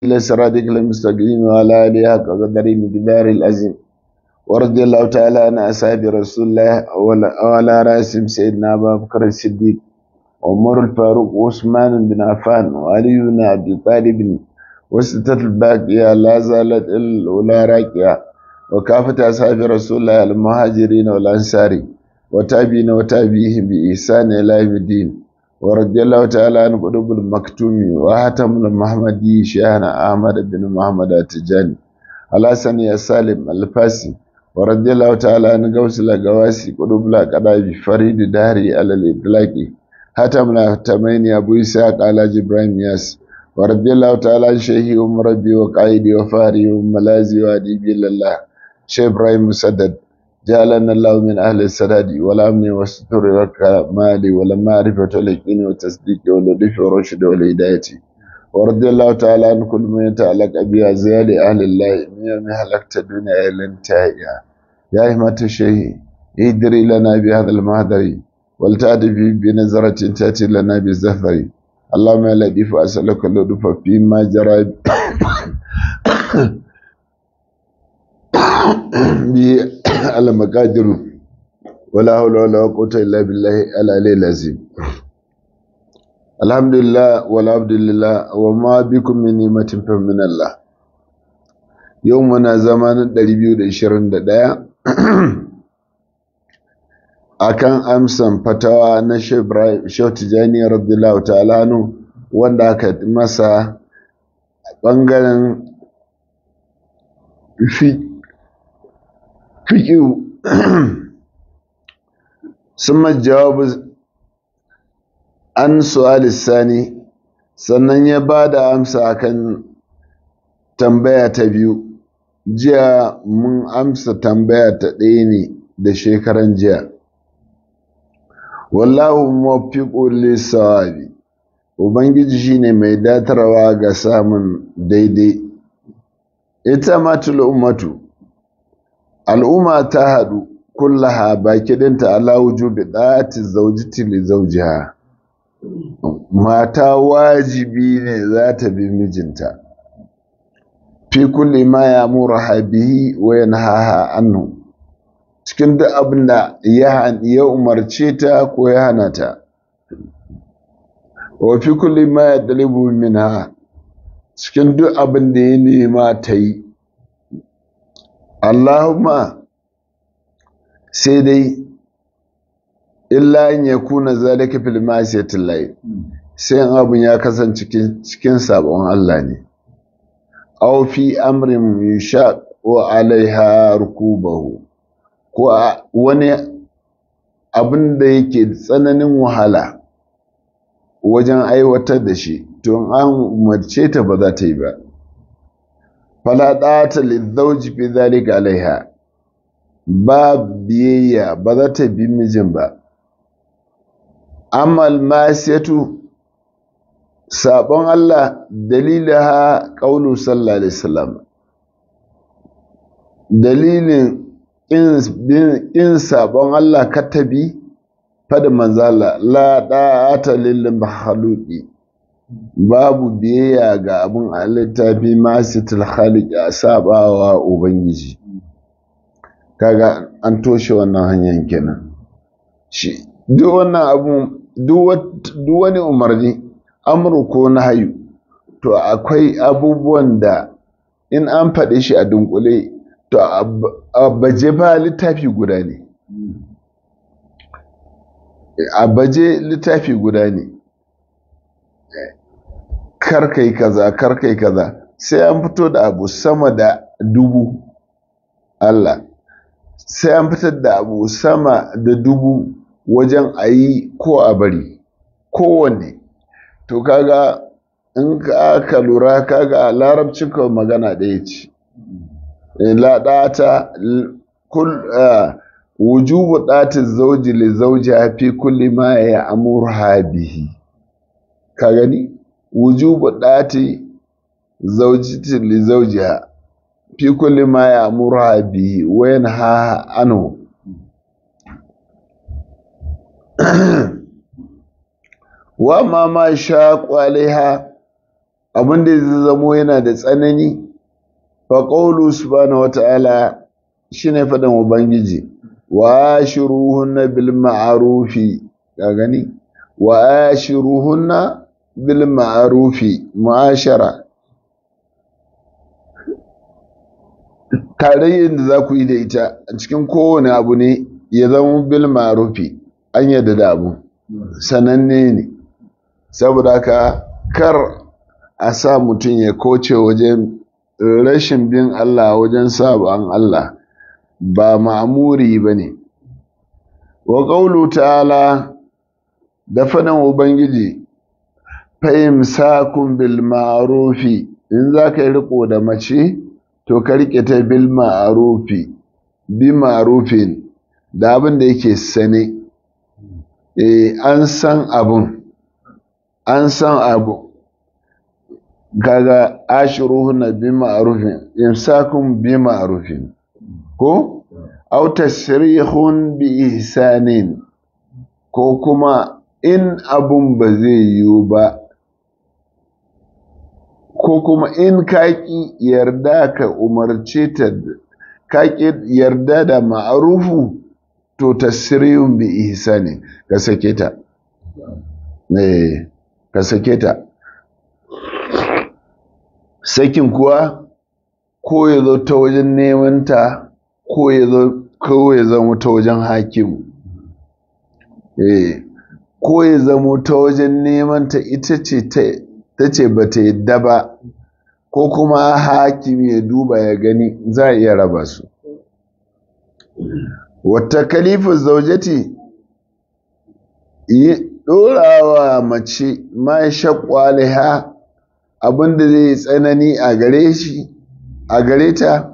إلى صراطك المستقيم وعلى آله حق قدر مقدار العظيم ورضي الله تعالى عن أصحاب رسول الله وعلى رأسهم سيدنا أبا بكر الصديق عمر الفاروق وعثمان بن عفان وعلي بن أبي طالب وستة الباقية لا زالت الأولى راكية وكافة أصحاب رسول الله المهاجرين والأنصار وتابعين وتابعيهم بإحسان إلى يوم الدين ورضي الله تعالى عن قلوب المكتوم وهتم المحمدي شيخنا أحمد بن محمد التجاني الحسن يا سالم الفاسي ورضي الله تعالى عن غوث الغواسي قلوب القضاء فريد داري على الإطلاق هتم الهتمين أبو إسحاق على إبراهيم ياس ورضي الله تعالى عن شيخي ومربي وقائدي وفاري وملازي وأديبي لله شيخ إبراهيم مسدد جعلنا الله من أهل السداد والأمن والستر والكمال والمعرفة واليقين والتصديق واللطف والرشد والهداية ورضي الله تعالى عن كل من يتعلق بأزيال أهل الله من يوم هلكت الدنيا إلى انتهائها يا همة الشيخ ادري لنا بهذا المهدر ولتأتي بنظرة تأتي لنا بالزفر اللهم يا لطيف أسألك اللطف فيما جرى المقادر ولا حول ولا قوة إلا بالله العلي العظيم الحمد لله والعبد لله وما بكم من نعمة فمن الله يومنا زمان 221 akan amsan fatawa na Shehu Tijani radiyallahu ta'ala wanda aka masa bangaren fi fiƙiu sun jawabu an su'ali sani sannan ya ba da amsa akan tambaya ta biyu jiya mun amsa tambaya ta ɗaya ne da shekaran jiya wallahu mafiƙo lissawabi ubangiji shine mai datarwa ga samun daidai ita matul ummatu al'umma ta haɗu kullaha baki ɗinta ala wujubi ɗati zaujiti li zaujiha mata wajibi ne za ta bi mijinta fi kulli ma ya mura bihi wa yanhaha anhu cikin duk abin da ya umarce ta ko ya hana ta wa fi kulli ma ya dalibu minha cikin duk abin da ya nema ta yi Allahumma sai dai illa in ya kuna zalika fil ma'siyatil lahi sai abun ya kasance cikin sabon Allah ne aw fi amrin yushaq wa alaiha rukubahu ko wani abin da yake tsananin wahala wajen aiwatar da shi to an umarce ta ba za ta yi ba fala ɗata lizauji fi zalika alaiha ba biyayya ba za ta bi mijin ba amma almasiyatu sabon Allah dalilaha qaulu sallallahu alaihi wasallam dalilin in sabon Allah katabi fada manzala la ɗata lil mahaluki babu biyayya ga abin a littafi masu tilhalik a sabawa ubangiji kaga an toshe wannan hanyar kenan shi duk wannan abu duk wani umarni amuru ko na hayu to akwai abubuwan da in an faɗi shi a dunkule to a baje ba littafi guda ne a baje littafi guda ne karkai kaza karkai kaza sai an fito da abu sama da dubu Allah sai an fitar da abu sama da dubu wajen a yi ko a bari kowanne to kaga in ka lura kaga a larabcin kawai magana ɗaya ce laɗata wujubu ɗatin zauji li zauji fi kulli ma ya amurha bihi ka gani wujubu ɗati zaujiti li zaujiha fi kulli ma ya'muruha bihi wa yanha anhu wa ma ma shaqu alaiha abin da zai zamo yana da tsanani fa qawlu subhanahu wata'ala shine fadan ubangiji wa ashiruhunna bil ma'rufi ka gani wa ashiruhunna bil ma'rufi mu'ashara tarayyar da za ku yi da ita a cikin kowane abu ne ya zama bil ma'rufi an yadda da abu sananne ne saboda haka kar a sa mutum ya koce wajen rashin bin Allah wajen sabon Allah ba ma'amuri ba ne wa ƙaulu ta'ala da faɗin ubangiji fahimsakun bil ma'arufi in za ka yi riko da mace to ka riƙe ta bil ma'arufi bi ma'arufin da abin da yake sane eh an san abun an san abu kaga ashiruhunna bi ma'rufin imsakun bi ma'rufin ko aw tasrihun bi ihsanin ko kuma in abun ba zai yiwu ba ko kuma in kaki yarda ka umarce ta kaki yarda da ma'arufu to tasrihun bi ihsani ka sake ta eh ka sake ta sakin kuwa ko ya zo ta wajen neman ta ko ya zo ko ya zama ta wajen hakimu eh ko ya zama ta wajen neman ta ita ce ta ce ba ta yadda ba ko kuma hakimi ya duba ya gani za a iya raba su wata kalifin zaujati yi ɗorawa mace ma shakwaliha abinda zai tsanani a gare shi a gare ta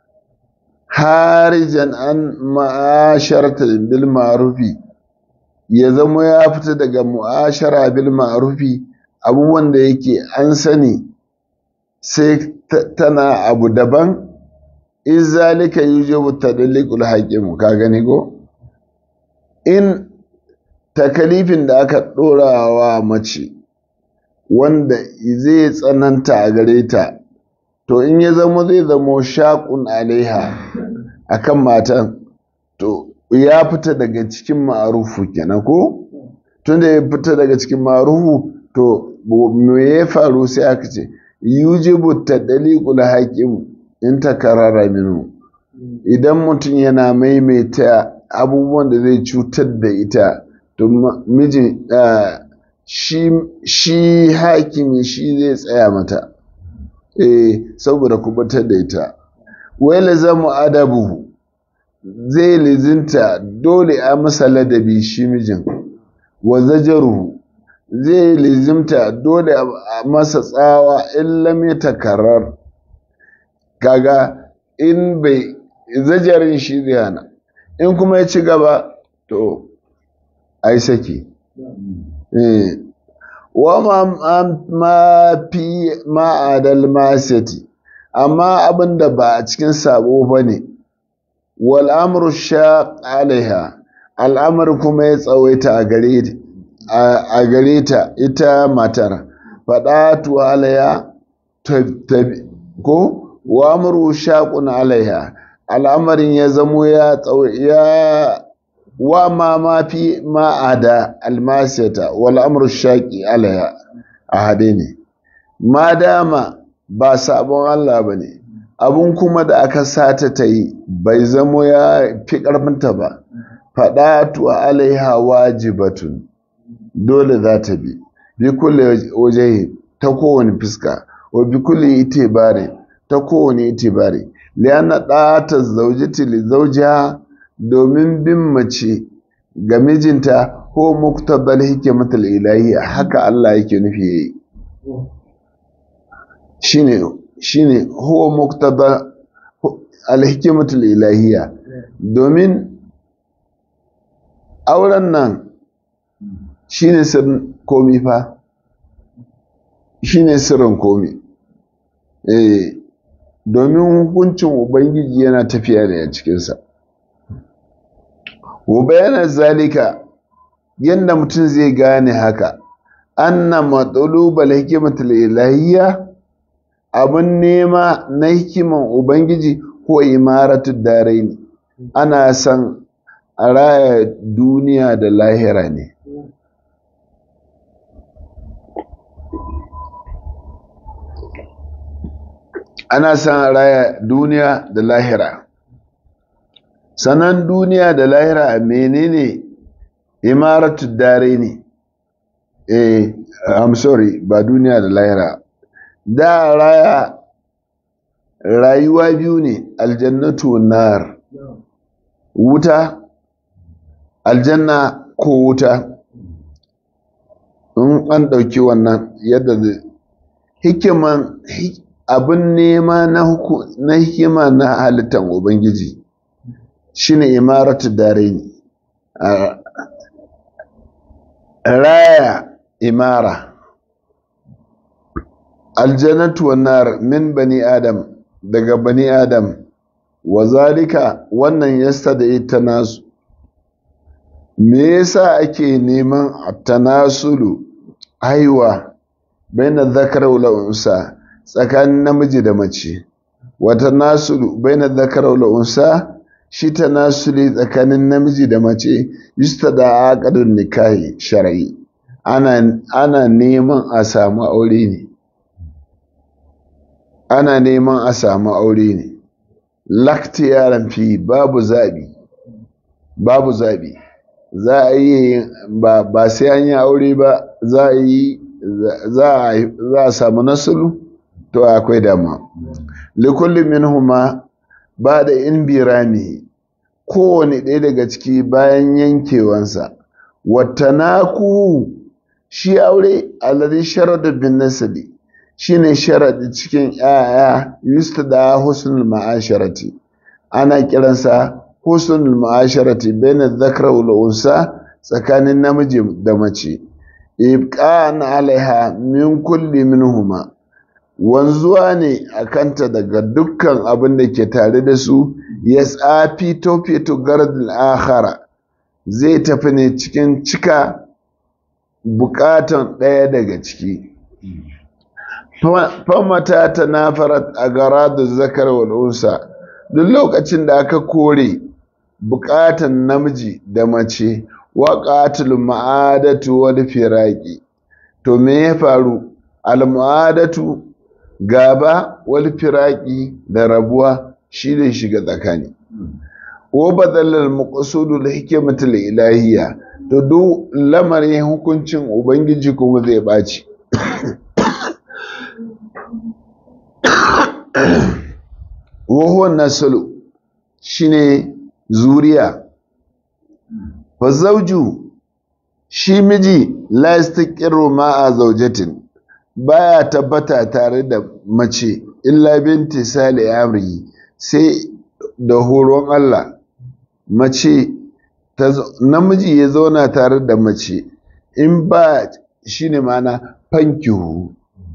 harijan an ma'asharta bil ma'rufi ya zama ya fita daga mu'ashara bil ma'rufi abubuwan da yake an sani sai tana abu daban in zalika yujibu tadliqul hakim ka gani ko in takalifin da aka ɗora wa mace wanda zai tsananta a gare ta to in ya zama zai zama shaƙun alaiha akan matan to ya fita daga cikin ma'arufu kenan ko tunda ya fita daga cikin ma'arufu to me ya faru sai aka ce yujibu tadliqul hakim in takarara minu idan mutum yana maimaita abubuwan da zai cutar da ita to miji shi shi hakimi shi zai tsaya mata eh saboda kubatar da ita wai lazamu adabu zai lizinta dole a masa ladabi shi mijin wa zajaru zai lizimta dole a masa tsawa in lam takarar kaga in bai zajarin shi zai hana in kuma ya ci gaba to ai saki wa ma fi ma'adal masati amma abin da ba a cikin sabo ba ne wal amru shaq alaiha al'amar kuma ya tsawaita a gare ta ita matar faɗa tu alaiha ko wa amru shaqun alaiha al'amarin ya zamo ya ya wa ma ma fi ma'ada almasiyata wal amru shaqi alaiha a hade ne ma dama ba sabon Allah bane abun kuma da aka sata ta yi bai zamo ya fi karfinta ba fadatu alaiha wajibatun dole za ta bi bi kulle waje ta kowane fuska wa bi kulle itibari ta kowane itibari lianna ɗata zaujati li zaujiha domin bin mace ga mijinta ko muktabal hikimatul ilahi haka Allah yake nufi yayi shine shine huwa muktaba al-hikmatul ilahiyya domin auren nan shine sirrin komi fa shine sirrin komi eh domin hukuncin ubangiji yana tafiya ne a cikinsa wa bayanan zalika yadda mutum zai gane haka anna matsalubal hikimatul ilahiyya abin nema na hikiman ubangiji ko imaratu daraini ana son a raya duniya da lahira ne ana son a raya duniya da lahira sanan duniya da lahira menene imaratu dare ne eh i'm sorry ba duniya da lahira da raya rayuwa biyu ne aljannatu nar wuta aljanna ko wuta in an ɗauki wannan yadda zai hikiman abin nema na hikima na halittar ubangiji shine imaratu dare ne raya imara aljannatu nar min bani adam daga bani adam wa zalika wannan yasta da ita nasu me yasa ake neman tanasulu haiwa baina zakar wal unsa tsakanin namiji da mace wa tanasulu baina zakar wal unsa shi tanasuli tsakanin namiji da mace yusta da aqdun nikahi shar'i ana ana neman a samu aure ne ana neman a samu aure ne lakti yaran fi babu zabi babu zabi za a yi ba ba sai an yi aure ba za a yi za a samu nasulu to akwai dama likulli minhuma ba da in birami kowane ɗaya daga ciki bayan yankewansa watanaku shi aure alladhi sharada bin nasabi shine sharadi cikin yaya yustada husnul ma'asharati ana kiransa husnul ma'asharati baina dhakra wal unsa tsakanin namiji da mace ibqan alaiha min kulli minhuma wanzuwa ne a kanta daga dukkan abin da ke tare da su ya tsafi tofeto gardin akhara zai tafi ne cikin cika bukatan ɗaya daga ciki famata ta nafarat a gara da zakar wal'unsa duk lokacin da aka kore bukatan namiji da mace wa qatil ma'adatu wal firaqi to me ya faru al ma'adatu gaba wal firaqi da rabuwa shi ne shiga tsakani wa badalal maqsudul hikmatul ilahiyya to duk lamarin hukuncin ubangiji kuma zai baci wa huwa naslu shine zuriya fa zawju shi miji la yastaqiru ma'a zawjatin baya tabbata tare da mace illa binti sali amri sai da horon Allah mace namiji ya zauna tare da mace in ba shine mana fankihu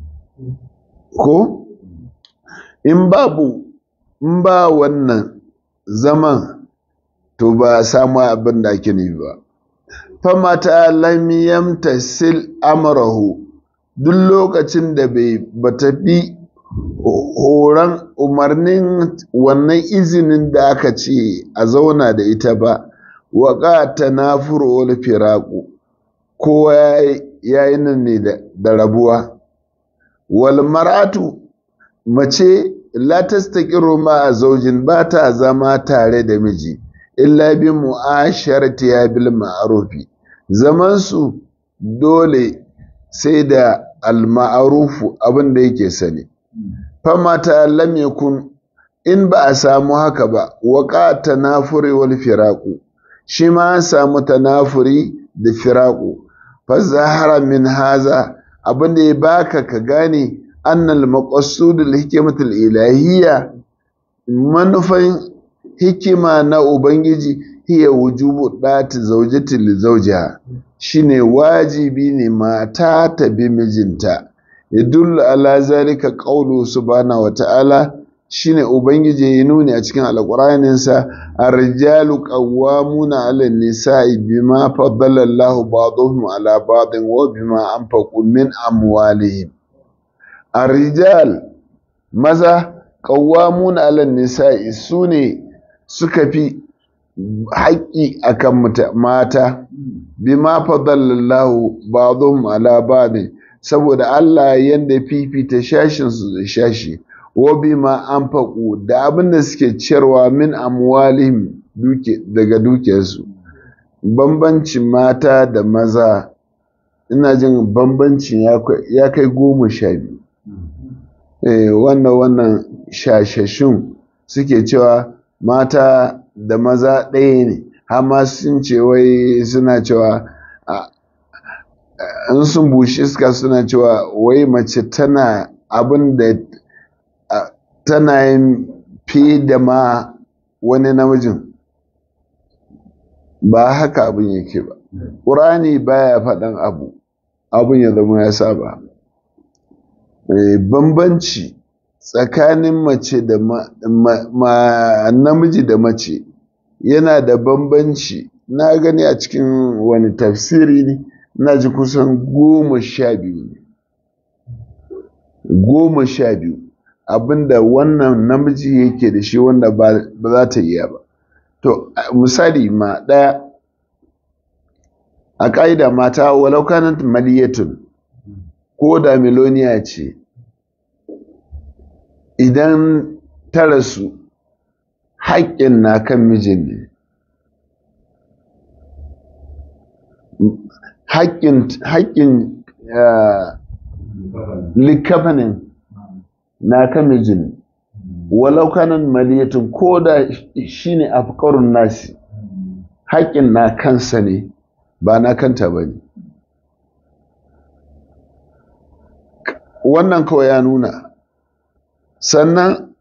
ko in babu in ba wannan zaman to ba a samu abin da ake nufi ba famata lam yamtasil amrahu duk lokacin da bai bata bi horon umarnin wannan izinin da aka ce a zauna da ita ba waƙa ta nafuru wal firaku kowa ya yi nan ne da rabuwa wal maratu mace la tastaqiru ma zaujin ba ta zama tare da miji illa bi mu'asharati ya bil ma'rufi zaman su dole sai da al ma'rufu abin da yake sani famata lam yakun in ba a samu haka ba waqa tanafuri wal firaqu shi ma an samu tanafuri da firaqu fa zahara min haza abin da ya baka ka gane annal maqasudul hikmatul ilahiyya manufan hikima na ubangiji hiya wujubu dati zawjati li zawjiha shine wajibi ne mata ta bi mijinta yadullu ala zalika qawlu subhanahu wa ta'ala shine ubangiji ya nuni a cikin alƙur'aninsa ar-rijalu qawwamuna 'ala an-nisa'i bima faddala Allahu ba'dahum 'ala ba'din wa bima anfaqu min amwalihim ar-rijal maza qawwamuna 'ala an-nisa'i sune suka fi haƙƙi akan mata bima faddala Allahu ba'dahum 'ala ba'din saboda Allah yanda fifita shashin su da shashi wa bima anfaqu da abin da suke ciyarwa min amwalihim duke daga dukiyarsu bambancin mata da maza ina jin bambancin ya kai goma sha biyu eh, wannan wannan shashashun suke cewa mata da maza ɗaya ne amma sun ce wai suna cewa in sun bushe iska suna cewa wai mace tana abin da tana yin fi da ma wani namijin ba haka abin yake ba ƙurani baya faɗan abu abin ya zama ya saba bambanci tsakanin mace da namiji da mace yana da bambanci na gani a cikin wani tafsiri ne na ji kusan goma sha biyu ne goma sha biyu abinda wannan namiji yake da shi wanda ba za ta iya ba to misali ma ɗaya a ƙa'ida mata walau kanat maliyatun ko da miloniya ce idan ta rasu haƙƙin na kan mijin ne haƙƙin likafanin na kan mijin walau kanan maliyatun ko da shi ne afkarun nasi haƙƙin na kansa ne ba na kanta ba ne wannan kawai ya nuna sannan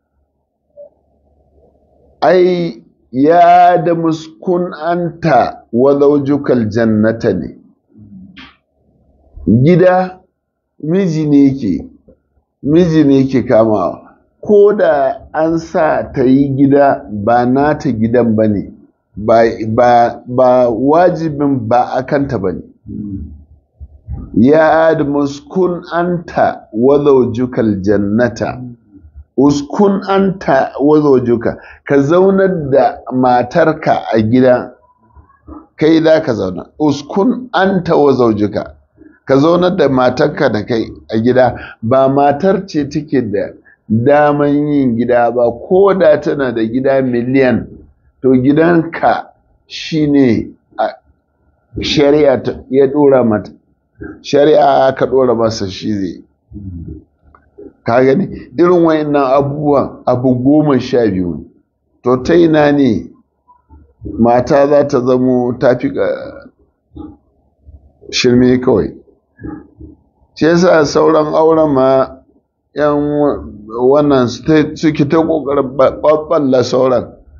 ai ya da muskun anta wa zaujukal jannata ne gida miji ne yake miji ne yake kamawa ko da an sa ta yi gida ba nata gidan ba ne ba wajibin ba a kanta ba ne ya da muskun anta wa zaujukal jannata uskun anta wa zaujuka ka zaunar da matarka a gida kai da ka zauna uskun anta wa zaujuka ka zaunar da matarka da kai a gida ba matar ce take da daman yin gida ba ko da tana da gida miliyan to gidanka shine a shari'a ya dora mata shari'a ka dora masa shi zai ka gani irin wayannan abubuwan abu goma sha biyu to ta ina ne mata za ta zamo ta fi shirme kawai shi yasa sauran auren ma yan wannan suke ta kokarin ɓaɓɓalla sauran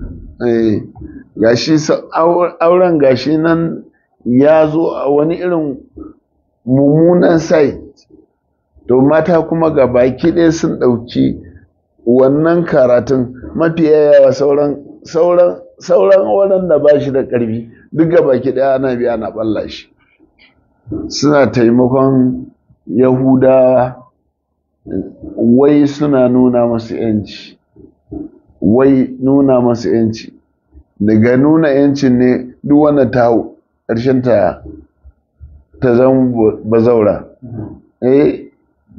gashi auren gashi nan ya zo a wani irin mummunan site to mata kuma ga baki ɗaya sun ɗauki wannan karatun mafi yawa sauran sauran sauran waɗanda ba shi da ƙarfi duk ga baki ɗaya ana biya na ɓalla shi suna taimakon yahudawa wai suna nuna masu yanci wai nuna masu yanci daga nuna yancin ne duk wanda ta hau ƙarshen ta ta zama bazaura eh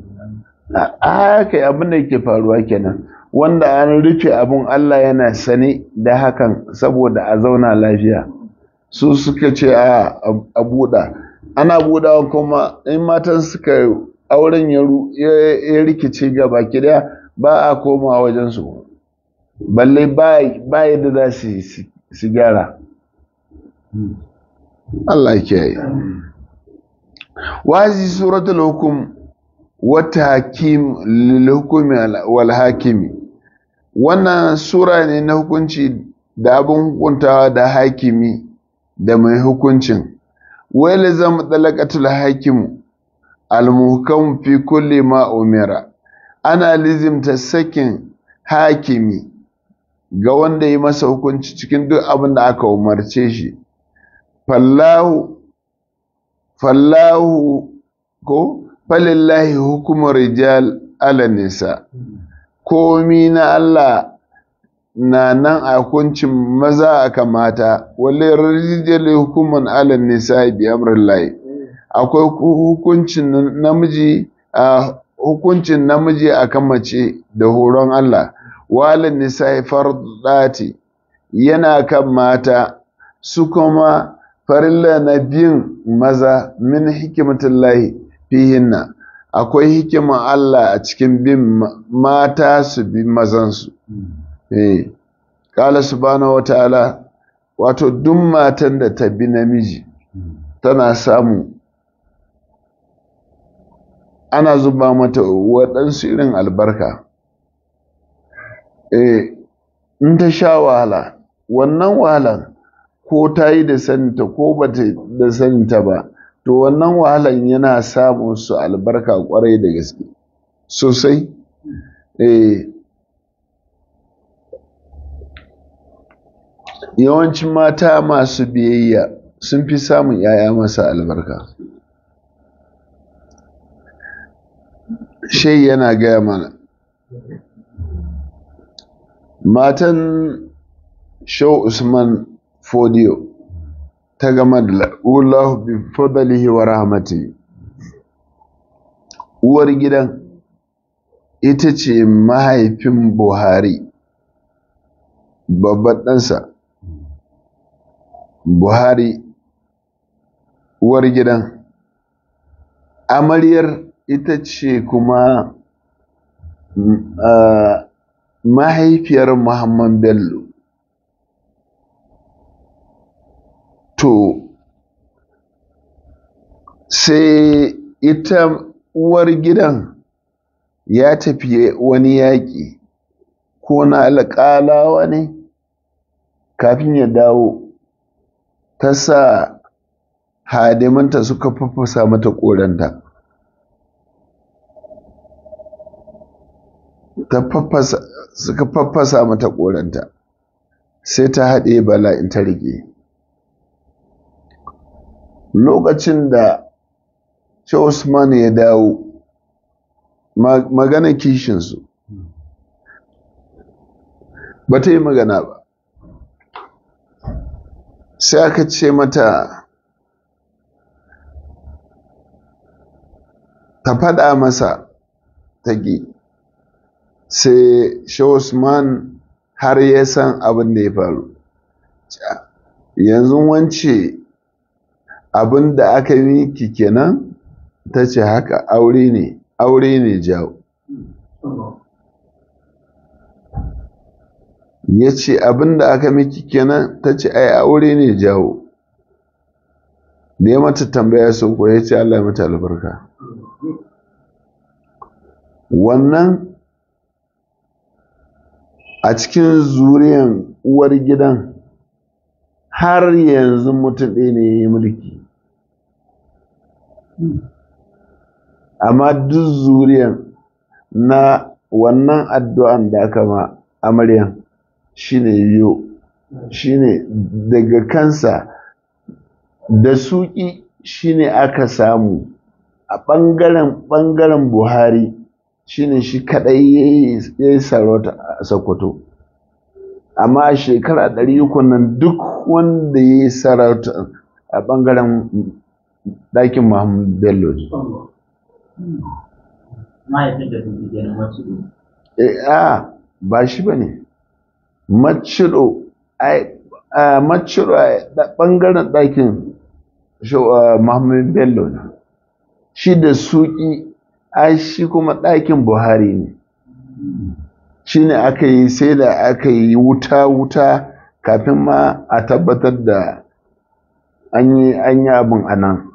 haka abin da yake faruwa kenan wanda an rufe abin Allah yana sane da hakan saboda a zauna lafiya su suka ce a a buɗa ana buɗawa kuma in matan suka auren ya rikice ga baki daya ba a koma wajen su balle ba yadda za su gyara Allah ke yi wazi suratul hukum wata hakim lilhukumi wal hakimi wannan sura ne na hukunci da abin hukuntawa da hakimi da mai hukuncin wai zama talakatul hakimu almuhkam fi kulli ma umira ana lizimta sakin hakimi ga wanda yi masa hukunci cikin duk abin da aka umarce shi fallahu fallahu ko falillahi hukumar rijal ala nisa komi na Allah na nan a hukuncin maza aka mata wale rijal hukuman ala nisa bi amrillahi akwai hukuncin namiji a hukuncin namiji akan mace da horon Allah walin nisa fardati yana kan mata su kuma farilla na bin maza min hikimatullahi fihinna akwai hikiman Allah a cikin bin mata su bi mazansu eh kala subhanahu wataala wato duk matan da ta bi namiji tana samu ana zuba mata waɗansu irin albarka eh in ta sha wahala wannan wahalan ko ta yi da saninta ko ba ta da saninta ba to wannan wahalan yana samun su albarka kwarai da gaske sosai eh yawancin mata masu biyayya sun fi samun 'ya'ya masa albarka shai yana gaya mana matan shau usman fodiyo ta gama da la'ulahu bi fadalihi wa rahmati uwar gidan ita ce mahaifin buhari babban ɗansa buhari uwar gidan amaryar ita ce kuma mahaifiyar muhammad bello to sai ita uwar gidan ya tafi wani yaƙi ko na alƙalawa ne kafin ya dawo ta sa hadimanta suka fafasa mata ƙoranta ta fafasa suka faffasa mata ƙoranta sai ta haɗe bala'in ta rike lokacin da shi Usman ya dawo magana kishinsu ba ta yi magana ba sai aka ce mata ta faɗa masa ta ƙi sai shi Usman har ya san abin da ya faru yanzu wance abin da aka yi ki kenan ta ce haka aure ne aure ne jawo ya ce abin da aka miki kenan ta ce ai aure ne jawo da ya mata tambaya sun ko ya ce Allah mata albarka wannan a cikin zuriyan uwar gidan har yanzu mutum ɗaya ne ya yi mulki amma duk zuriyan na wannan addu'an da aka ma amaryan shine yiwu shine daga kansa da suƙi shine aka samu a ɓangaren ɓangaren buhari shine shi kaɗai ya yi sarauta a sokoto amma a shekara ɗari uku nan duk wanda ya yi sarauta a ɓangaren ɗakin muhammadu bello a ba shi ba ne maciro a maciro a ɓangaren ɗakin muhammadu bello ne shi da suƙi ai shi kuma ɗakin buhari ne shi ne aka yi sai da aka yi wuta-wuta kafin ma a tabbatar da an yi abin a nan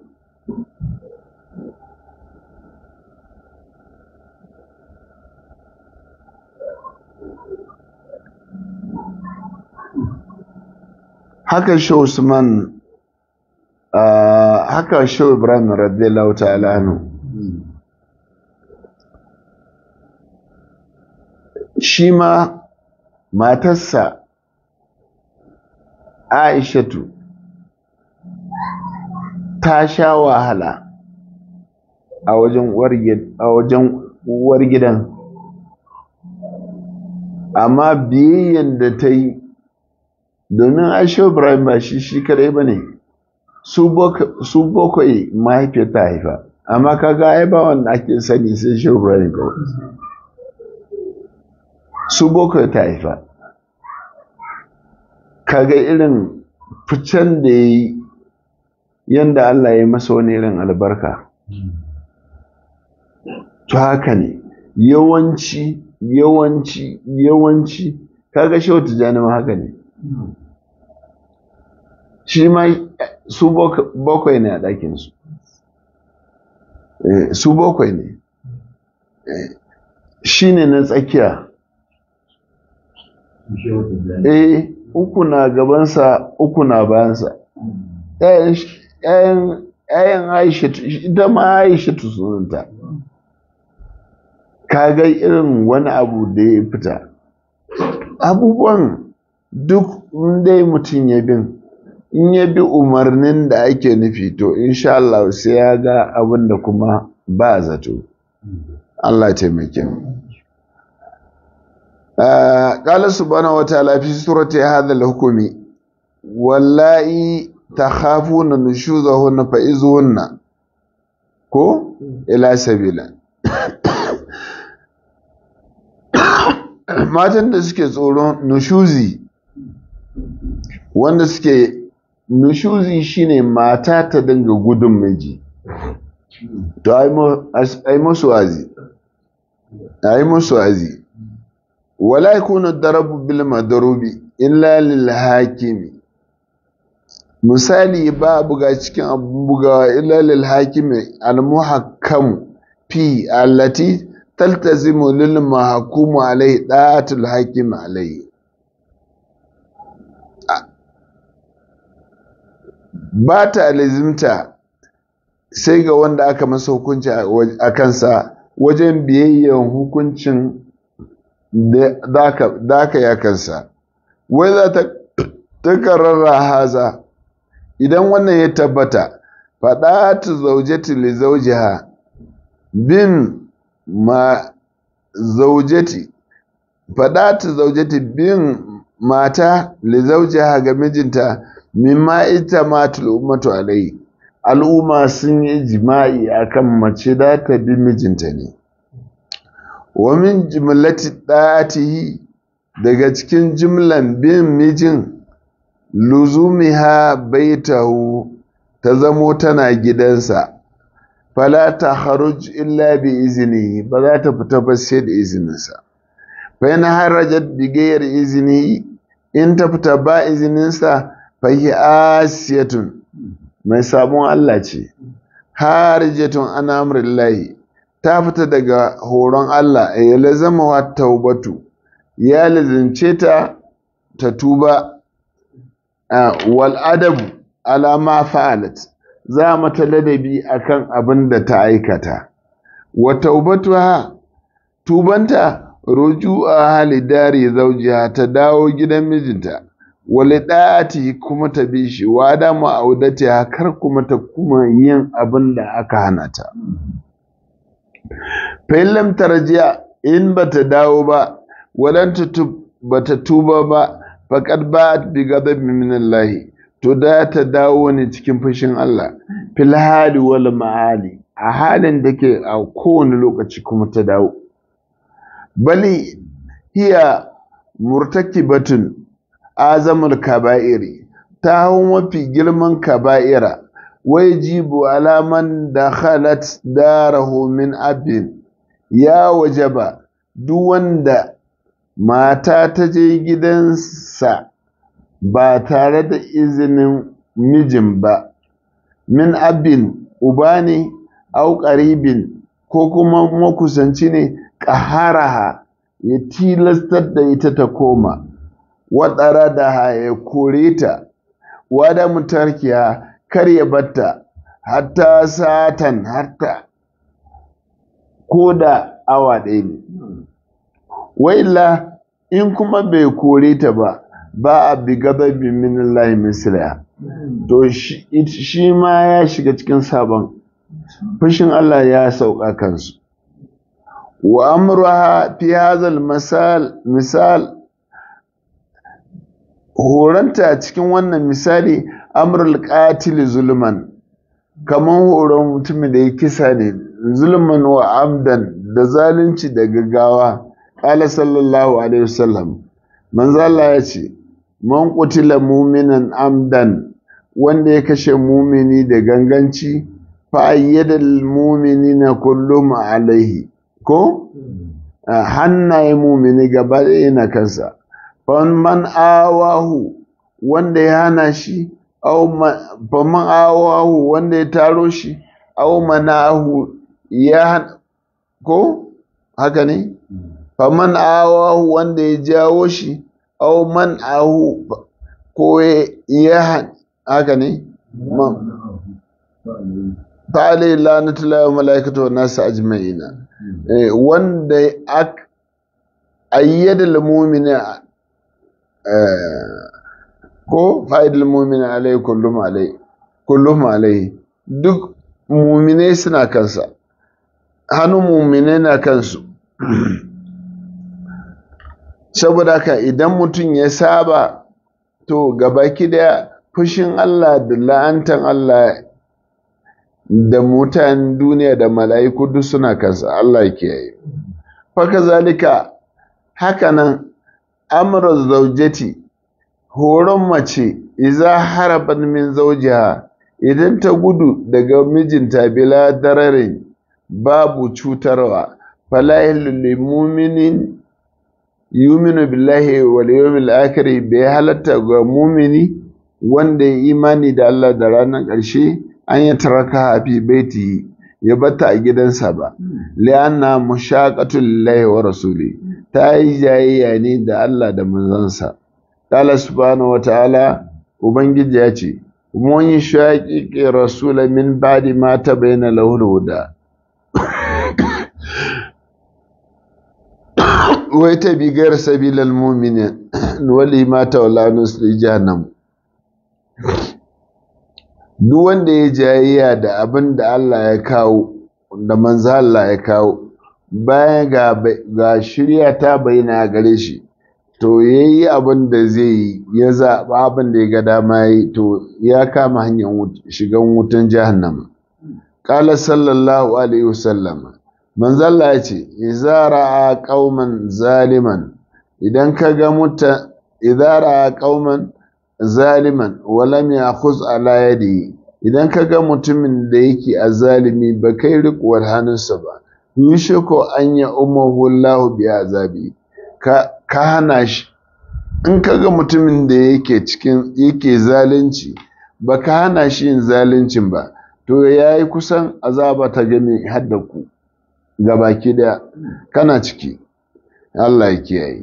haka shi usman haka shi ibrahim radiyallahu ta'ala anhu shi ma matarsa aishatu ta sha wahala a wajen uwar gidan amma biyayyen da ta yi domin aisha ibrahim ba shi shi kadai ba ne su bakwai mahaifiyar ta haifa amma kaga ai ba wanda ake sani sai shi ibrahim kawai su bakwai ta haifa kaga irin ficen da ya yi yadda Allah ya yi masa wani irin albarka to haka ne yawanci yawanci yawanci kaga shi wata janima haka ne shi ma su bakwai ne a ɗakinsu su bakwai ne shi ne na tsakiya eh uku na gabansa uku na bayansa ‘ya'yan aisha ita ma aisha sunanta kaga irin wani abu da ya fita abubuwan duk dai mutum ya bin in ya bi umarnin da ake nufi to insha Allah sai ya ga abin da kuma ba zato Allah taimake mu قال سبحانه وتعالى في سورة هذا الحكم واللائي تخافون نشوزهن فإذهن كو إلى سبيلا matan da suke tsoron nushuzi wanda suke nushuzi shine mata ta dinga gudun miji to ai musu wazi ai musu wazi wala yakunu darabu bil madrubi illa lil hakimi misali ba buga cikin abun bugawa illa lil hakimi al muhakkam fi allati taltazimu lil mahkumu alai da'atul hakim alai ba ta lazimta sai ga wanda aka masa hukunci a kansa wajen biyayyen hukuncin da aka ya kansa wai za ta takararra haza idan wannan ya tabbata faɗa ta zaujeti li zaujiha bin ma zaujeti faɗa ta zaujeti bin mata li zaujiha ga mijinta mimma ita matul ummatu alai al'umma sun yi jima'i akan mace da ta bi mijinta ne wa min jimlati ɗatihi daga cikin jimlan bin mijin luzumiha baitahu ta zamo tana gidansa fala ta haruj illa bi izini ba za ta fita ba sai da izininsa fa yana harajat bigayar izini in ta fita ba izininsa fa hi asiyatun mai sabon Allah ce harijatun an amrillahi ta fita daga horon Allah ya lazama wa taubatu ya lazimce ta ta tuba wal adabu ala ma fa'alat za mata ladabi akan abin da ta aikata wa taubatuha tubanta ruju'a hali dari zawjiha ta dawo gidan mijinta wali da'ati kuma ta bi shi wa da ma'audati kar kuma ta kuma yin abin da aka hana ta fa'illam tarjiya in bata dawo ba walan tutub bata tuba ba faqad ba'at bi ghadabin min Allah to da ta dawo ne cikin fushin Allah fil hali wal ma'ali a halin da ke a kowane lokaci kuma ta dawo bali hiya murtakibatun azamul kaba'iri ta hau mafi girman kaba'ira wai jibu alaman da khalat darahu min abin ya wajaba duk wanda mata ta je gidansa ba tare da izinin mijin ba min abin uba ne au ƙaribin ko kuma makusanci ne ƙaharaha ya tilastar da ita ta koma waɗara da ha ya kore ta wada mutarkiya kar ya batta hatta satan hatta ko da awa ɗaya ne wailla in kuma bai kore ta ba ba a bi gadabi min Allah misliha to shi ma ya shiga cikin sabon fushin Allah ya sauka kansu wa amruha fi hadhal misal misal horanta cikin wannan misali amrul qatil zulman kaman horon mutumin da ya kisa ne zulman wa amdan da zalunci da gaggawa qala sallallahu alaihi wasallam manzo Allah ya ce man qutila mu'minan amdan wanda ya kashe mumini da ganganci fa ayyadal mu'minina kullum alaihi ko hannaye mumini gaba ɗaya na kansa man awahu wanda ya hana shi faman awahu wanda ya taro shi au manahu ya ko haka ne faman awahu wanda ya jawo shi au man ahu ko ya haka ne ta'ala lanatullahi wa malaikatu wa nasu ajma'ina wanda ayyada mu'mina ko fa'idul mu'mina alai kullum alai kullum alai duk mu'minai suna kansa hannun mu'minai na kansu saboda haka idan mutum ya saba to gabaki daya fushin Allah da la'antan Allah da mutanen duniya da mala'iku duk suna kansa Allah ke yi. Faka zalika hakanan amra zaujati horon mace iza haraban min zaujiha idan ta gudu daga mijinta bila dararin babu cutarwa fala lil mu'minin yuminu billahi wal yawmil akhir bai halatta ga mumini wanda ya imani da Allah da ranar ƙarshe an yi taraka fi baiti ya bata a gidansa ba li'anna mushaqatul lillahi wa rasuli ta yi jayayya ne da Allah da manzansa qala subhanahu wa ta'ala ubangiji ya ce mun yi shaqiqi rasula min ba'di ma tabayyana lahu huda wai ta bi gar sabilal mu'minin wali ma tawalla nusri jahannam duk wanda ya jayayya da abin da Allah ya kawo da manzo Allah ya kawo bayan ga ga shirya ta bayyana gare shi to yayi abin da zai yi ya zaɓa abin da ya ga dama yi to ya kama hanyar shigan wutan jahannama qala sallallahu alaihi wasallam manzo Allah ya ce idza ra'a qauman zaliman idan ka ga muta idza ra'a qauman zaliman walam yakhuz ala yadi idan ka ga mutumin da yake azalimi ba kai rikuwar hannunsa ba yushiko an ya umahu Allah bi azabi ka ka hana shi in ka ga mutumin da yake cikin yake zalunci ba ka hana shi yin zaluncin ba to yayi kusan azaba ta game hadda ku gabaki da kana ciki Allah ya kiyaye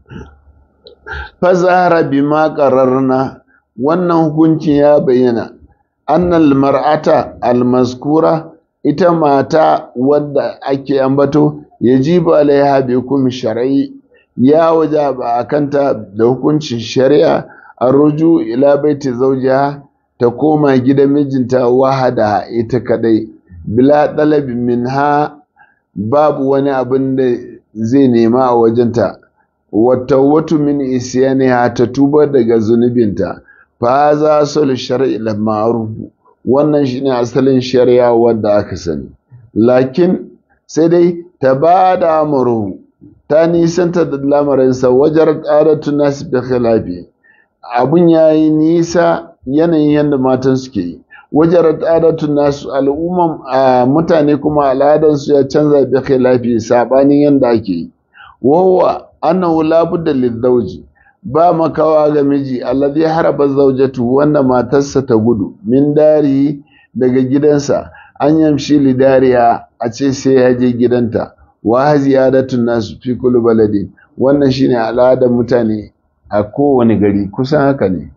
fazahara bima qararna wannan hukuncin ya bayyana annal mar'ata almaskura ita mata wadda ake ambato yajibu alaiha bi hukum shar'i ya wajaba akanta da hukuncin shari'a arruju ila baiti zawjiha ta koma gidan mijinta wahada ita kadai bila dalabi minha babu wani abin da zai nema a wajenta watawatu min isyaniha ta tuba daga zunubinta fa za sul shar'i la ma'ruf wannan shine asalin shari'a wanda aka sani lakin sai dai ta bada amru ta nisanta da lamarinsa wajar qadatu nas bi khilafi abun yayi nisa yanayin yadda matan suke yi wajar qadatu nas al'umman mutane kuma al'adansu ya canza bi khilafi sabanin yadda ake yi wawa annahu la budda lizawji ba makawa ga miji alladhi haraba zawjatu wanda matarsa ta gudu min dari daga gidansa an yamshi lidariya a ce sai ya je gidanta wa ziyadatun nasu fi kulli baladin wannan shine al'adar mutane a kowane gari kusan haka ne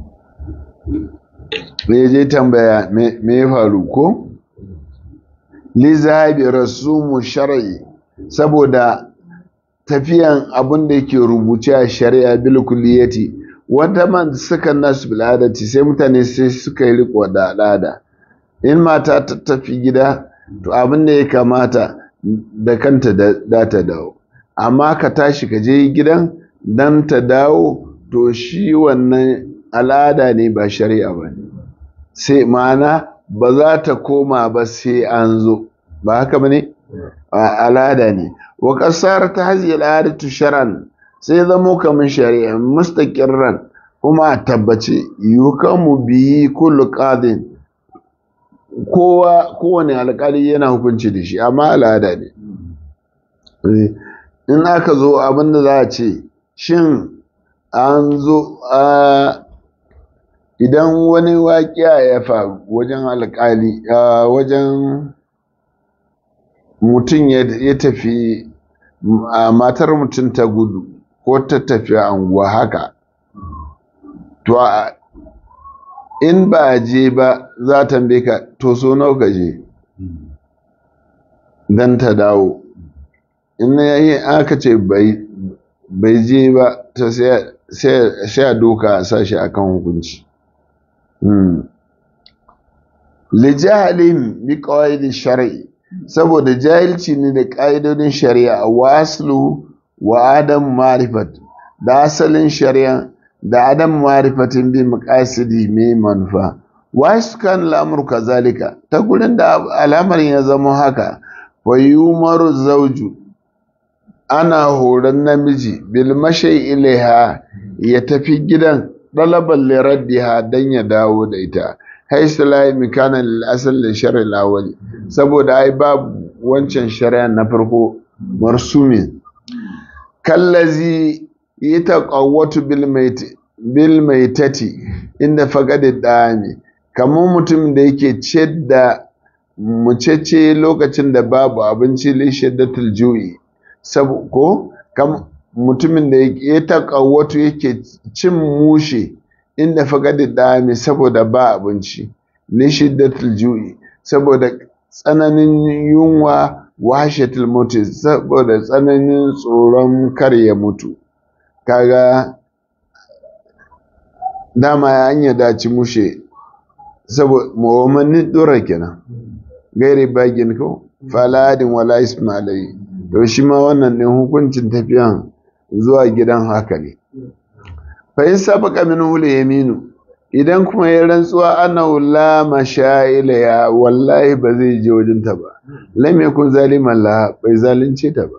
me je tambaya me ya faru ko li zahabi rasumu shar'i saboda tafiyan abin da yake rubuce a shari'a bil kulliyati wata man suka nasu bil adati sai mutane sai suka yi riko da al'ada in mata ta tafi gida to abin da ya kamata da kanta da ta dawo amma ka tashi ka je gidan dan ta dawo to shi wannan al'ada ne ba shari'a ba ne sai ma'ana ba za ta koma ba sai an zo ba haka ba ne al'ada ne wa kasar ta hazi al'adatu sharan sai zamo kamar shari'a mustaqirran kuma a tabbace yukamu biyi kullu qadin kowa kowane alƙali yana hukunci da shi amma al'ada ne in aka zo abinda za a ce shin an zo a idan wani waƙiya ya faru wajen alƙali wajen mutum ya tafi matar mutum ta gudu ko ta tafi anguwa haka to in ba a je ba za ta ka to so nawa ka je don ta dawo in yayi aka ce bai je ba ta sai a doka a sashi akan hukunci lijahalin bi qawaid shar'i saboda jahilci ne da ƙa'idodin shari'a waslu wa adam marifat da asalin shari'a da adam marifatin bi maqasidi mai manufa wasu kan al'amur kazalika ta gurin da al'amarin ya zama haka wa yumaru zawju ana horon namiji bil mashai ilaiha ya tafi gidan ɗalaban liraddiha don ya dawo da ita haisu layi mikana asal da shari'a lawali saboda ai babu wancan shari'a na farko marsumin kallazi yi taƙawwatu bil maitati inda fagadi ɗani kamar mutum da yake ciyar da mucece lokacin da babu abinci lishaddatul ju'i ko mutumin da ya taƙawwatu yake cin mushe inda fagadi ɗami saboda ba abinci lishaddatul ju'i saboda tsananin yunwa washatul mutu saboda tsananin tsoron kar ya mutu kaga dama ya hanya daci mushe saboda mu'ammanin dora kenan gairi bagin ko faladin wala ismailai to shi ma wannan ɗin hukuncin tafiyan zuwa gidan haka ne fa in sabaka min hul yaminu idan kuma ya rantsuwa ana la mashaila ya wallahi ba zai je wajen ta ba lam yakun zaliman la bai zalunce ta ba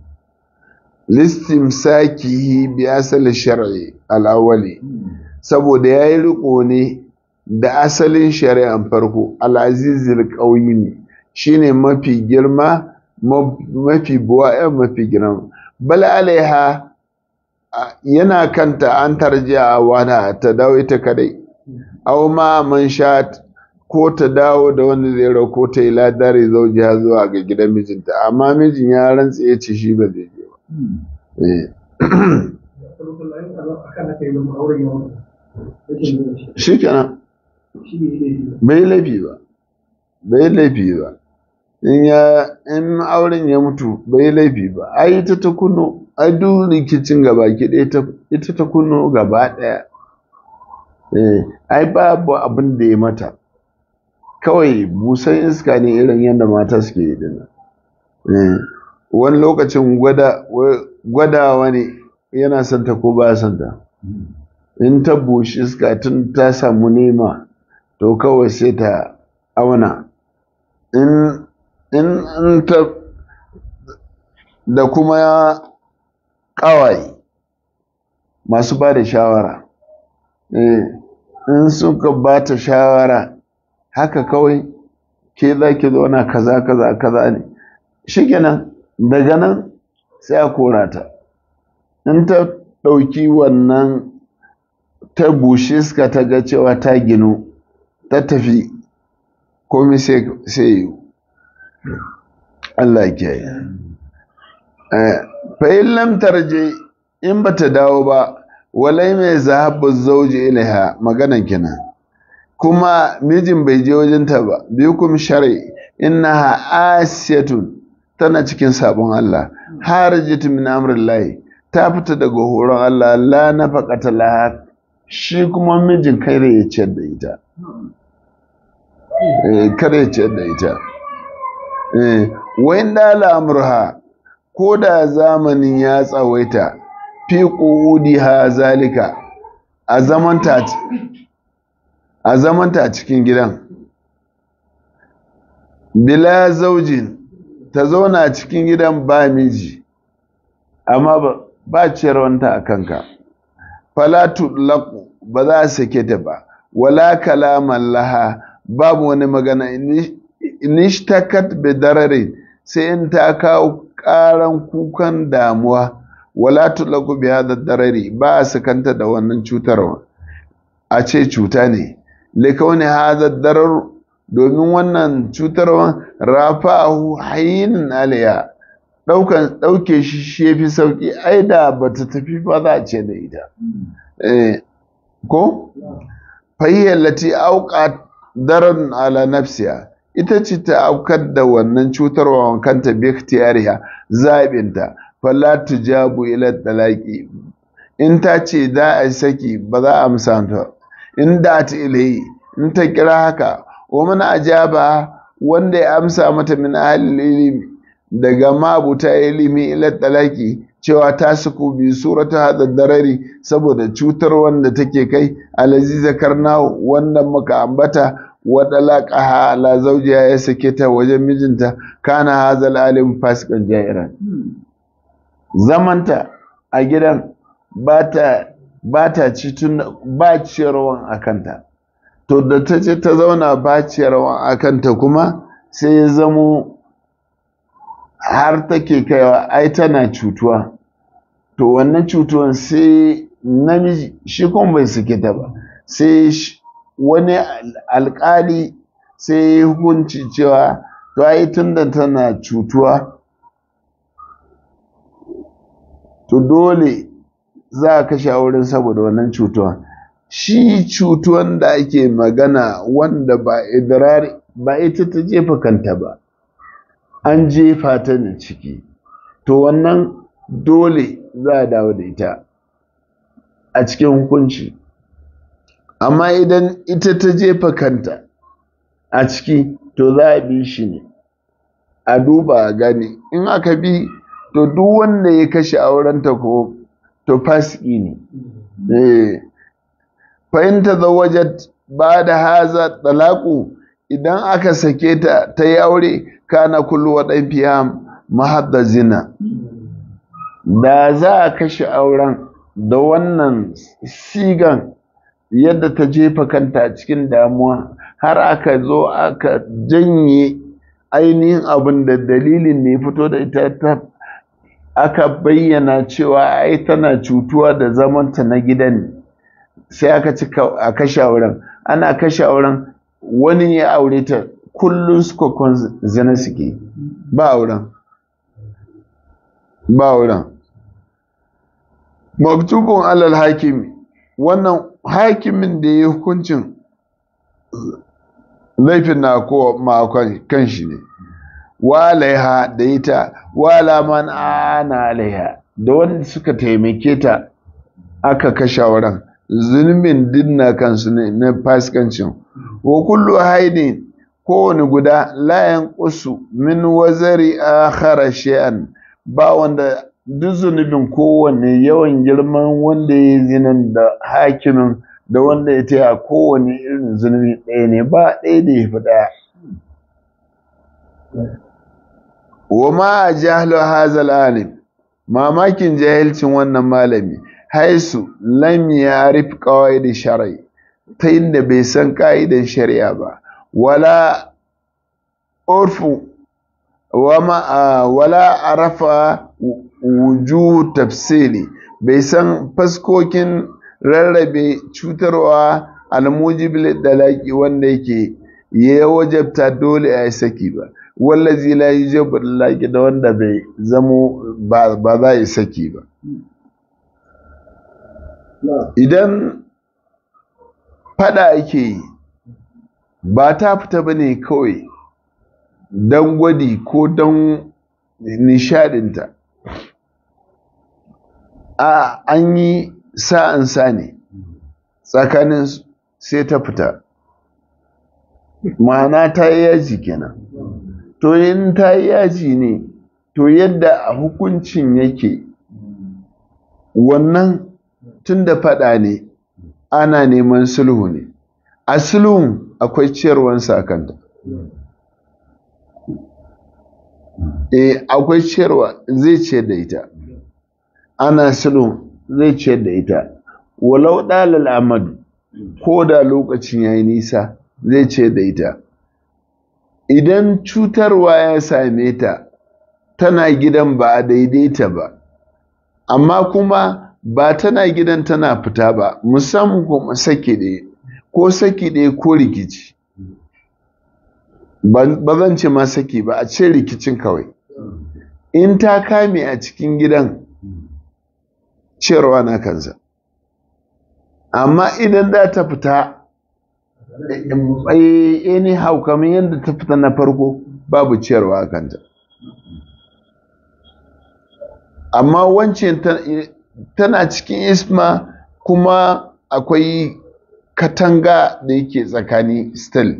listimsakihi bi asali shar'i al-awwali saboda yayi riko ne da asalin shari'an farko al-azizul qawimi shine mafi girma mafi buwa mafi girma bal alaiha yana kanta an tarjiya wada ta dawo ita kadai aw ma man sha ko ta dawo da wanda zai rako ta ila dare zaujiya zuwa ga gidan mijinta amma mijin ya rantsa ya ce shi ba zai je ba shi kenan bai laifi ba bai laifi ba in ya in auren ya mutu bai laifi ba ai ita ta kuno ai duk rikicin gaba ki ita ta kuno gaba ɗaya eh ai babu abin da ya mata kawai busan iska ne irin yadda mata suke yi dinnan eh wani lokacin gwada gwadawa ne yana son ta ko ba son ta in ta bushi iska tun ta samu nema to kawai sai ta auna in in ta da kuma ƙawaye masu ba da shawara in suka ba ta shawara haka kawai ke za ki zauna kaza kaza kaza ne shikenan daga nan sai a kora ta in ta ɗauki wannan ta bushe suka ta ga cewa ta ginu ta tafi komai sai yi Allah ke yi fa'in lamtar je in ba ta dawo ba walai mai zahabu zauji ilaiha maganan kenan kuma mijin bai je wajenta ba biyu kuma shari innaha asiyatun tana cikin sabon Allah harajat min amrillahi ta fita daga horon Allah la nafaqata laha shi kuma mijin kai da ya ciyar da ita eh kare ya ciyar da ita eh wayin da al'amurha ko da zamanin ya tsawaita fi ha zalika a zamanta a zamanta a cikin gidan bila zaujin ta zauna a cikin gidan ba miji amma ba ciyarwanta a kanka falatu laku ba za a sake ta ba wala kalaman laha babu wani magana inishtakat bi dararin sai in ta kawo karan kukan damuwa wala tulaku bi hada darari ba a sakanta da wannan cutarwa a ce cuta ne likauni hada darar domin wannan cutarwa rafa'ahu hayyin aliya daukan dauke shi shi yafi sauki ai da bata tafi ba za a ce da ita eh ko fayyar lati auqat daran ala nafsiya ita ce ta aukar da wannan cutarwa kanta bi ikhtiyariha zabinta fala tujabu ila talaqi in ta ce za a saki ba za a amsa ta in da ta ilahi in ta kira haka wa man ajaba wanda ya amsa mata min ahlil ilimi daga mabuta ilimi ila talaqi cewa ta suku bi surata hada darari saboda cutar wanda take kai alazi zakarna wanda muka ambata wa dalaqaha ala zawjiha ya sake ta wajen mijinta kana hazal alim fasikan jairan zamanta a gidan ba ta ci tun ba ciyarwan a kanta to da ta ce ta zauna ba ciyarwan a kanta kuma sai ya zamo har take kaiwa ai tana cutuwa to wannan cutuwan sai namiji shi kuma bai suke ta ba sai wani alkali sai ya hukunci cewa to ai tunda tana cutuwa to dole za a kashe auren saboda wannan cutuwa shi cutuwan da ake magana wanda ba idrari ba ita ta jefa kanta ba an jefa ta da ciki to wannan dole za a dawo da ita a cikin hukunci amma idan ita ta jefa kanta a ciki to za a bi shi ne a duba a gani in aka bi to duk wanda ya kashe aurenta ko to fasiki ne eh fa in tazawwajat ba'da haza talaqu idan aka sake ta ta yi aure kana kullu wadan fiya mahadda zina da za a kashe auren da wannan sigan yadda ta jefa kanta cikin damuwa har aka zo aka janye ainihin abin da dalilin ne fito da ita ta aka bayyana cewa ai tana cutuwa da zamanta na gidan sai aka ci a kashe auren ana kashe auren wani ya aure ta kullum suka zina suke ba auren ba auren maktubun alal hakimi wannan hakimin da ya hukuncin laifin na ko ma kan shi ne wa alaiha da ita wala man ana alaiha da wanda suka taimake ta aka kashe wurin zunubin dinna kansu ne na fasikancin wa kullu haidin kowane guda layan kusu min wazari akhara shay'an ba wanda duk zunubin kowanne yawan girman wanda ya zinan da hakimin da wanda ya taya kowane irin zunubi ɗaya ne ba ɗaya da ya fi ɗaya wa ma jahlu hazal alim mamakin jahilcin wannan malami haisu lam yarif qawaid shar'i ta inda bai san ka'idan shari'a ba wala urfu wama wala arafa wuju tafsili bai san faskokin rarrabe cutarwa almujibil dalaki wanda yake ya wajabta dole a saki ba wallazi la yujibu dalaki da wanda bai zamo ba za yi saki ba idan fada ake yi ba ta fita ba ne kawai don gwadi ko don nishadinta a an yi sa'ansa ne tsakanin sai ta fita ma'ana ta yi yaji kenan to in ta yi yaji ne to yadda a hukuncin yake wannan tun da faɗa ne ana neman sulhu ne a sulhun akwai ciyarwan sakanta eh akwai ciyarwa zai ciyar da ita ana sulhun zai ciyar da ita walau ɗalal amadu ko da lokacin ya yi nisa zai ciyar da ita idan cutarwa ya same ta tana gidan ba a daidaita ba amma kuma ba tana gidan tana fita ba musamman kuma saki ɗaya ko saki ɗaya ko rikici ba zan ce ma saki ba a ce rikicin kawai in ta kame a cikin gidan ciyarwa na kansa amma idan da ta fita anyhow kamar yadda ta fita na farko babu ciyarwa a kanta amma wancan tana cikin isma kuma akwai katanga da yake tsakani still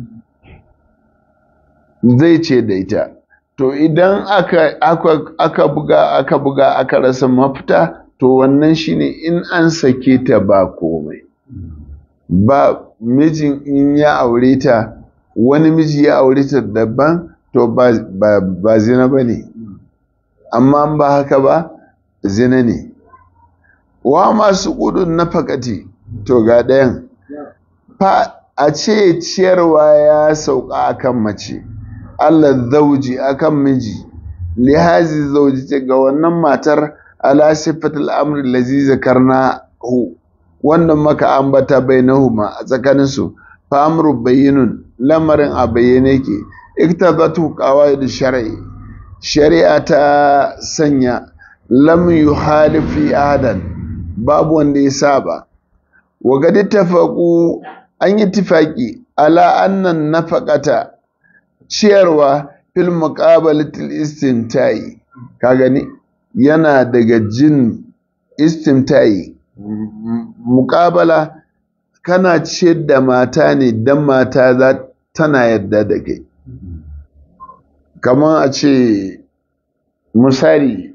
zai ce da ita to idan aka, aka, aka buga aka buga aka rasa mafita to wannan shine in an sake ta ba komai ba mijin in ya aure ta wani miji ya aure ta daban to ba, ba, ba zina ba ne amma ba haka ba zina ne wa masu gudun na fakati to ga ɗayan fa a ce ciyarwa ya sauka akan mace Allah zauji akan miji lihazi zauji ga wannan matar ala sifatul amri lazi zakarna hu wannan maka ambata bainahuma a tsakaninsu fa amru bayyinun lamarin a bayyane ke iktabatu qawaid shar'i shari'a ta sanya lam yuhalifi ahadan babu wanda ya saba wa gadi tafaqu an yi tifaki ala annan nafaqata ciyarwa fil muqabalatil istimta'i ka gani yana daga jin istimta'i muqabala kana ciyar da mata ne dan mata za tana yadda da kai kamar a ce misali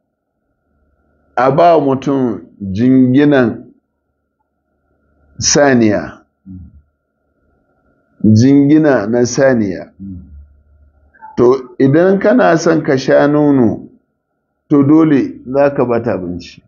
a ba mutum jinginan saniya jingina na saniya to idan kana son ka sha nono to dole za ka bata abinci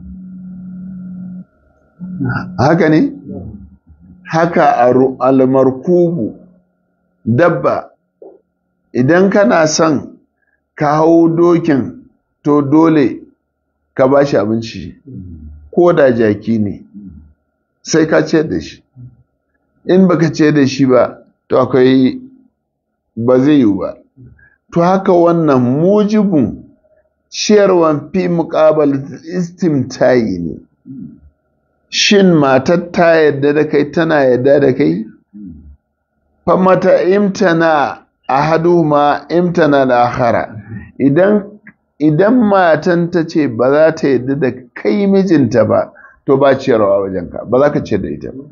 haka ne haka almarkubu dabba idan kana son ka hau dokin to dole ka ba shi abinci ko da jaki ne sai ka ce da shi in baka ce da shi ba to akwai ba zai yiwu ba to haka wannan mujibin ciyarwan fi muƙabal istimtayi ne shin matar ta yadda da kai tana yadda da kai famata imtana ahaduhuma imtana da akhara idan idan matan ta ce ba za ta yadda da kai mijinta ba to ba ciyarwa wajenka ba za ka ce da ita ba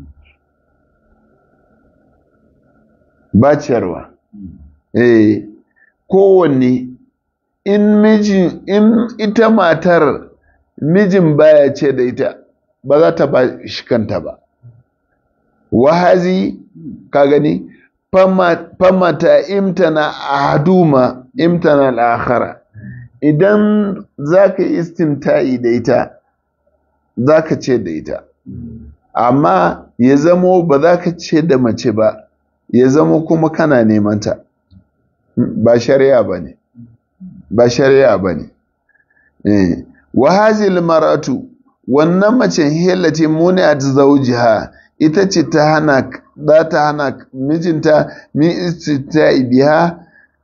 ba ciyarwa eh kowanne in mijin in ita matar mijin baya ce da ita ba za ta ba shi kanta ba wahazi ka gani famata imtana ahaduma imtana al'akhara idan za ka yi istimta'i da ita za ka ce da ita amma ya zamo ba za ka ce da mace ba ya zamo kuma kana neman ta ba shari'a ba ne ba shari'a ba ne wa hazil maratu wannan mace hillati muni'at zawjiha ita ce ta hana za ta hana mijinta min istita'i biha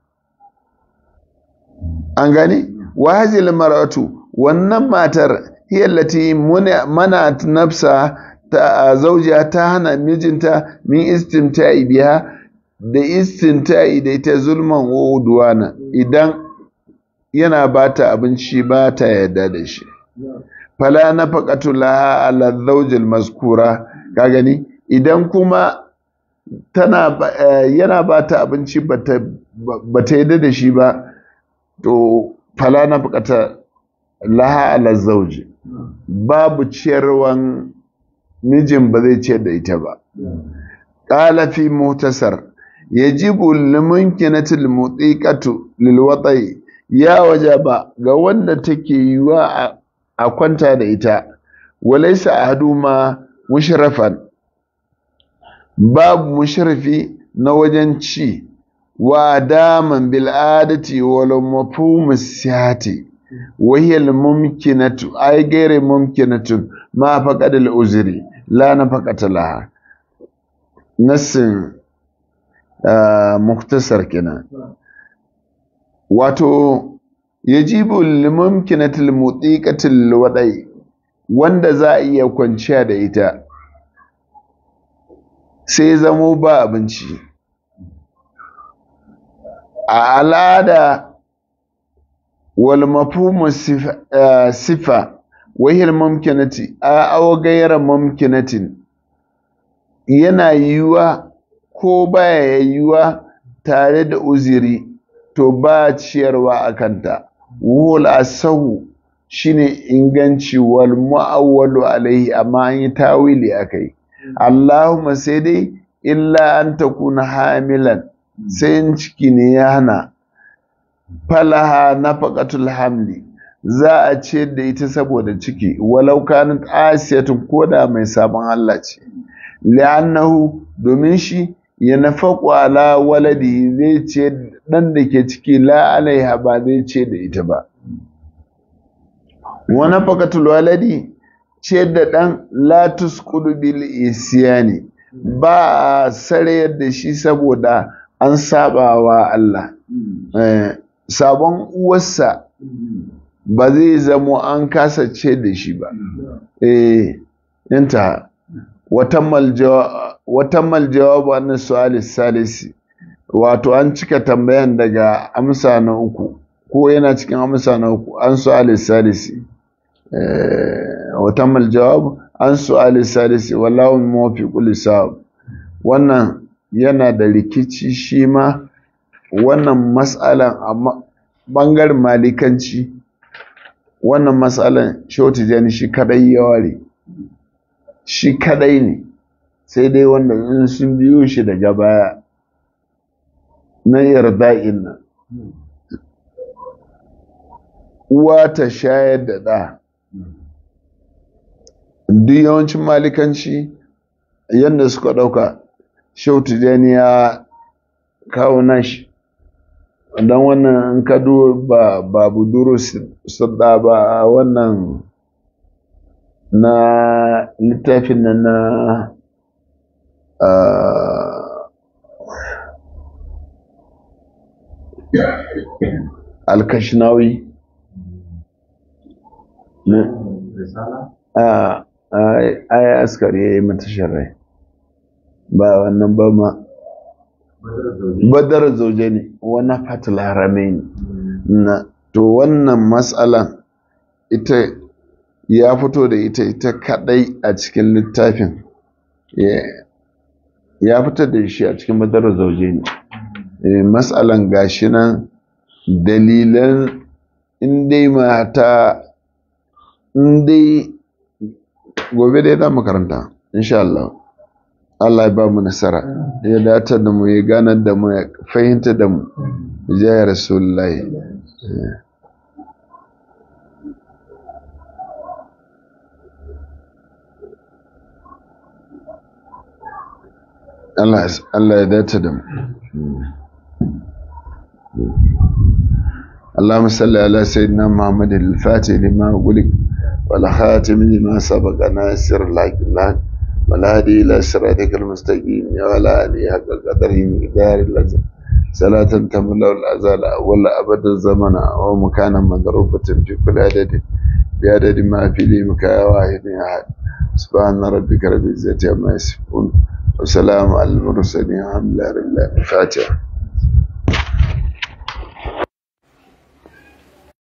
an gani wa hazil maratu wannan matar hillati manat nafsa ta zawjiha ta hana mijinta min istimta'i biha da istinta'i da ita zulman wa udwana idan yana bata abinci ba ta yarda da shi fala nafaqatu laha ala zawjil maskura ka gani idan kuma tana yana bata abinci bata bata yarda da shi ba to fala nafaqata laha ala zawji babu ciyarwan mijin ba zai ciyar da ita ba qala fi muhtasar yajibu limunkinatil mutiqatu lilwatai ya wajaba ga wanda take yiwa a kwanta da ita walaysa ahaduma mushrafan babu mushrafi na wajen ci wa daman bil adati wal mafhum sihati wa hiya al mumkinatu ay ghayr mumkinatu ma faqad al uzri la nafaqata laha nasin muktasar kenan wato yajibu limumkinatil mutiqatil wadai wanda za a iya kwanciya da ita sai zamo ba abinci a al'ada wal mafhumu sifa wahil mumkinati a aw ghayra mumkinatin yana yiwuwa ko baya yiwuwa tare da uziri to ba ciyarwa a kanta wul asahu shine inganci wal mu'awwalu alaihi amma an yi tawili akai Allahumma sai dai illa an takuna hamilan sai in ciki ne ya hana falaha nafaqatul hamli za a ce da ita saboda ciki walau kanat asiyatun koda mai sabon Allah ce li'annahu domin shi ya nafaku ala waladi zai ce dan da ke ciki la alaiha ba zai ce da ita ba wa nafaqatul waladi ce da dan la tusqudu bil isyani ba a sarayar da shi saboda an saba wa Allah sabon uwarsa ba zai zamo an kasa ce da shi ba eh inta watammal jawabu an su'ali salisi wato an cika tambayan daga amsa na uku ko yana cikin amsa na uku an su'ali salisi watammal jawabu an su'ali salisi wallahu muwaffiqu lisawab wannan yana da rikici shi ma wannan mas'alan a bangaren malikanci wannan matsalan shoti shi kadai ya ware shi kadai ne sai dai wanda in sun biyo shi daga baya na yarda'in nan uwa ta shayar da ɗa duk yawancin malikanci yadda suka ɗauka shautu ya kawo nashi don wannan in ka ba ba buduru sadda ba wannan na littafin nan na alkashinawi a aya askari ya yi mata sharai ba wannan ba ma badar zauje ne wani fatil haramain na to wannan matsalan ita ya fito da ita ita kadai a cikin littafin ya fitar da shi a cikin badar zauje ne matsalan gashi nan dalilan indai mata indai gobe dai za mu karanta insha Allah Allah ya ba mu nasara ya dace da mu ya ganar da mu ya fahimta da mu ya rasulullahi Allah Allah ya dace da mu اللهم صل على سيدنا محمد الفاتح لما أغلق والخاتم لما سبق ناصر الحق الله والهادي إلى صراطك المستقيم وعلى آله حق قدره مقدار اللازم صلاة تملا الأزال ولا أبد الزمن ومكانا مضروبة في كل عدد بعدد ما في ليمك يا واحد يا أحد سبحان ربك رب العزة عما يصفون وسلام على المرسلين الحمد لله رب العالمين الفاتحة